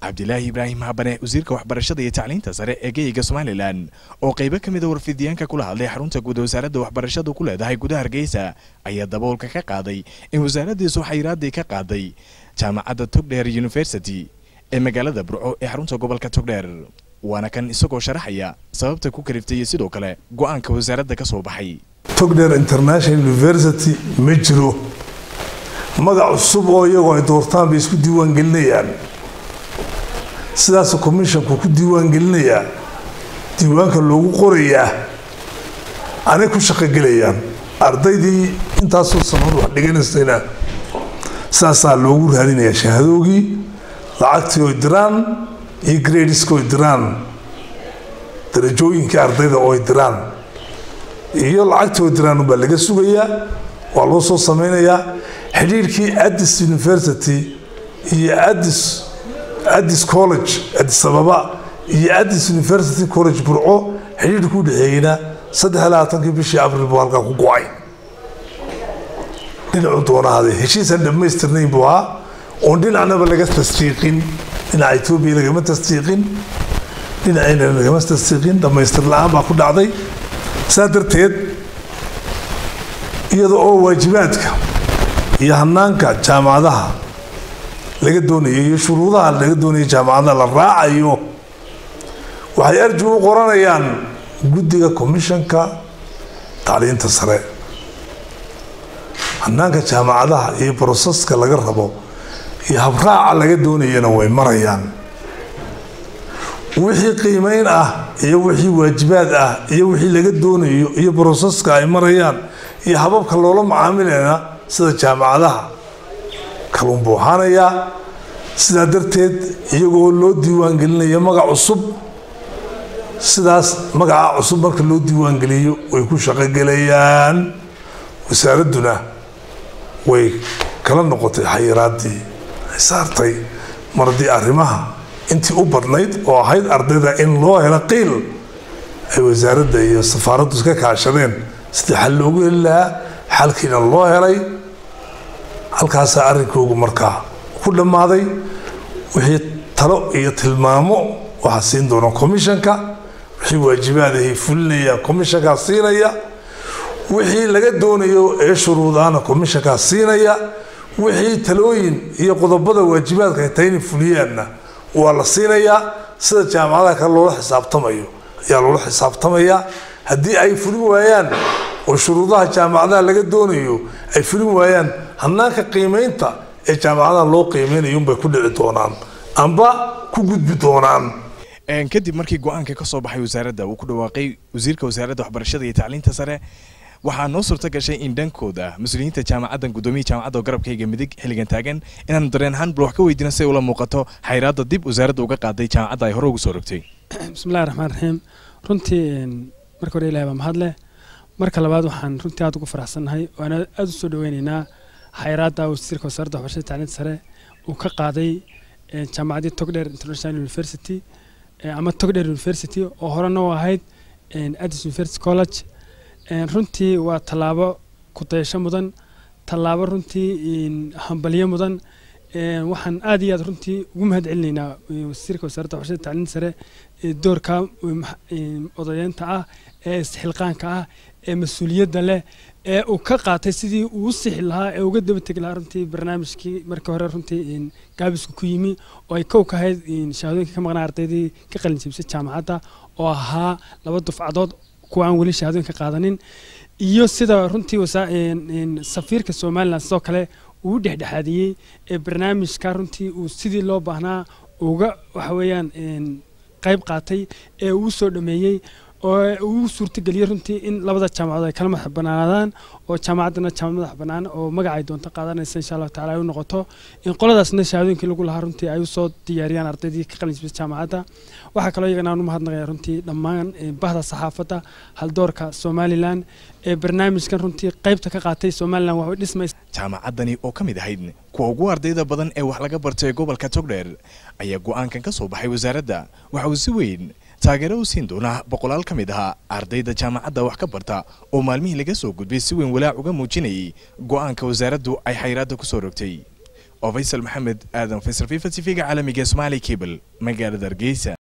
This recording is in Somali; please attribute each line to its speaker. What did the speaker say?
Speaker 1: cabdilaahi ibraahim habane wasiirka waxbarashada iyo tacliinta sare ee geyga somalilan oo qaybo ka mida warfidiyaanka kula hadlay xarunta guud wasaaradda waxbarashadu ku leedahay gudaha hargeysa ayaa daboolka ka qaaday in wasaaraddiisu xayiraaddii ka qaaday jaamacadda togdheer university ee magaalada burco ee xarunta gobolka togdheer waana kan isagoo sharaxaya sababta ku kaliftay iyo sidoo kale go-aanka wasaaradda ka soo baxay
Speaker 2: togdheer international university ma jiro magac cusub oo iyagoo ay doortaan bay isku diiwaangelinayaan sidaasuu commissionku ku diiwaangelinayaa diiwaanka loogu qorayaa anay ku shaqogelayaan ardaydii intaasoo sanad wax dhiganaysayna saasaa loogu raadinayaa shahadoogii lacagtii oy diraan iyo gradiska oy diraan darajooyinkii ardayda ooy diraan iyo lacagtii oy diraan unbaa laga sugayaa waa loo soo sameynayaa xidhiirkii addis university iyo addis addis college addis ababa iyo addis university college burco xidhiirka u dhexeeyeyna saddex iyo labaatankii bishii abril buu halkaa ku go-ay dhinacu doonahaaday heshiisaan dhammaystirnayn buu ahaa oon dhinacnaba laga tasdiiqin dhinaca etoobiya lagama tasdiiqin dhinacayna lagama tasdiiqin dhammaystir la-aan baa ku dhacday saa darteed iyada oo waajibaadka iyo hanaanka jaamacadaha laga doonayo iyo shuruudaha laga doonayo jaamacadaha la raacayo waxay arji u qoranayaan guddiga commissionka tacliinta sare hanaanka jaamacadaha iyo broseska laga rabo iyo habraaca laga doonayana way marayaan wixii qiimeyn ah iyo wixii waajibaad ah iyo wixii laga doonayo iyo broseska ay marayaan iyo hababka loola macaamilayna sida jaamacadaha kaluun buu ahaanayaa sidaa darteed iyagoo loo diiwaangelinayo magac cusub sidaas magaca cusub marka loo diiwaangeliyo way ku shaqogelayaan wasaaradduna way kala noqotay xayiraaddii ay saartay mardii arrimaha intii u badnayd oo ahayd ardayda in loo helo qiil ay wasaaradda iyo safaaraddu iska kaashadeen sidii xal loogu heli lahaa xalkiina loo helay halkaasaa arrinkoogu markaa ku dhammaaday wixii talo iyo tilmaamo waxaa siin doona commissionka wixii waajibaad ahay fulinayaan commissionkaa siinaya wixii laga doonayo ee shuruudaana commissionkaa siinaya wixii talooyin iyo qodobada waajibaadka ay tahay inay fuliyaanna waa la siinayaa sida jaamacadaha kale loola xisaabtamayo ayaa loola xisaabtamayaa haddii ay fulin waayaan oo shuruudaha jaamacadaha laga doonayo ay fulin waayaan hanaanka qiimeynta ee jaamacadaha loo qiimeynayo unbay ku dhici doonaan amba ku gudbi doonaan
Speaker 1: kadib markii go-aanka ka soo baxay wasaaradda uu ku dhawaaqay wasiirka wasaaradda waxbarashada iyo tacliinta sare waxaa noo suurto gashay in dhankooda mas-uuliyiinta jaamacaddan guddoomiya jaamacadda oo garabkayga midig xilligan taagan inaanu dareen ahaan bal wax ka weydiina si ay ula muuqato xayraadda dib wasaaradda uga qaaday jaamacadda ay hore ugu soo rogtay
Speaker 3: bismillahi raxmaan raxiim runtii marka hore ilahi baa mahad leh marka labaad waxaan runtii aad ugu faraxsannahay waana aada u soo dhaweyneynaa xayraadda wasiirka wasaaradda waxbarashada tacliinta sare uu ka qaaday jaamacaddii togdheer international university ama togdheer university oo horena u ahayd addis university college runtii waa tallaabo ku-dayasho mudan tallaabo runtii hambalyo mudan waxaan aad iyo aad runtii ugu mahad celinaynaa wasiirka wasaaradda waxbarashada tacliinta sare doorka odayeynta ah ee isxilqaanka ah ee mas-uuliyadda leh ee uu ka qaatay sidii uu u sixi lahaa ee uga daba tegi lahaa runtii barnaamijkii markii hore runtii gaabisku ku yimi oo ay kow ka ahayd shahaadooyinka ka maqnaa ardaydii ka qalin jebisay jaamacadda oo ahaa laba dufcadood kuwa aan weli shahaadooyinka qaadanin iyo sida runtii safiirka somalilan sidoo kale uu dhexdhexaadiyey ee barnaamijka runtii uu sidii loo baahnaa uga waxa weeyaan qayb qaatay ee uu soo dhameeyey oo uu suurtageliyey runtii in labada jaamacadood ay kala madax banaanaadaan oo jaamacaddana jaamacad madax bannaan oo magaca ay doonto qaadanaysa insha allahu tacala ay u noqoto in qoladaasna shahaadooyinkii lagu lahaa runtii ay usoo diyaariyaan ardaydii ka qalin jibisa jaamacadda waxaa kaloo iyagana aan u mahadnaqaya runtii dhammaan bahda saxaafadda haldoorka somalilan ee barnaamijkan runtii qaybta ka qaatay somalilan waxay dhismaysa
Speaker 1: jaamacaddani oo ka mid ahayd kuwa ugu ardayda badan ee wax laga bartay gobolka togdheer ayaa go-aankan ka soo baxay wasaaradda waxa uu si weyn taageero u siin doonaa boqolaal ka mid ahaa ardayda jaamacadda wax ka barta oo maalmihii laga soo gudbay si weyn walaac uga muujinayay go-aanka wasaaraddu ay xayraadda ku soo rogtay oo faysal maxamed aadan faysal fifa t v-ga caalamiga somaali cable magaalada hargeysa